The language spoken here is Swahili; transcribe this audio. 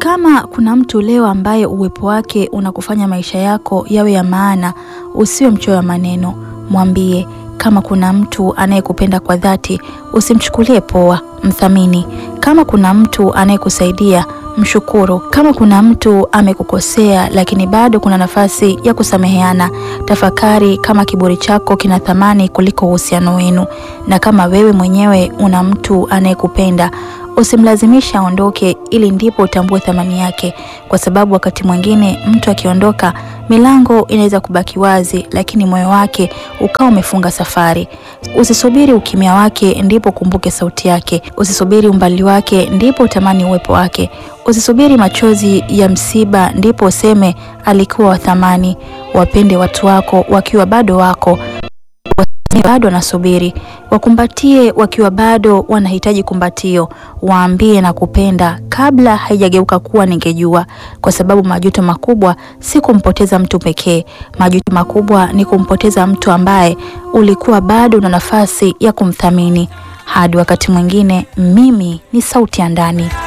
Kama kuna mtu leo ambaye uwepo wake unakufanya maisha yako yawe ya maana, usiwe mchoyo wa maneno, mwambie. Kama kuna mtu anayekupenda kwa dhati, usimchukulie poa, mthamini. Kama kuna mtu anayekusaidia, mshukuru. Kama kuna mtu amekukosea lakini bado kuna nafasi ya kusameheana, tafakari kama kiburi chako kina thamani kuliko uhusiano wenu. Na kama wewe mwenyewe una mtu anayekupenda usimlazimisha aondoke, ili ndipo utambue thamani yake, kwa sababu wakati mwingine mtu akiondoka, milango inaweza kubaki wazi, lakini moyo wake ukawa umefunga safari. Usisubiri ukimya wake ndipo kumbuke sauti yake. Usisubiri umbali wake ndipo utamani uwepo wake. Usisubiri machozi ya msiba ndipo useme alikuwa wa thamani. Wapende watu wako wakiwa bado wako bado wanasubiri. Wakumbatie wakiwa bado wanahitaji kumbatio. Waambie na kupenda kabla haijageuka kuwa ningejua, kwa sababu majuto makubwa si kumpoteza mtu pekee. Majuto makubwa ni kumpoteza mtu ambaye ulikuwa bado una nafasi ya kumthamini. Hadi wakati mwingine, mimi ni sauti ya ndani.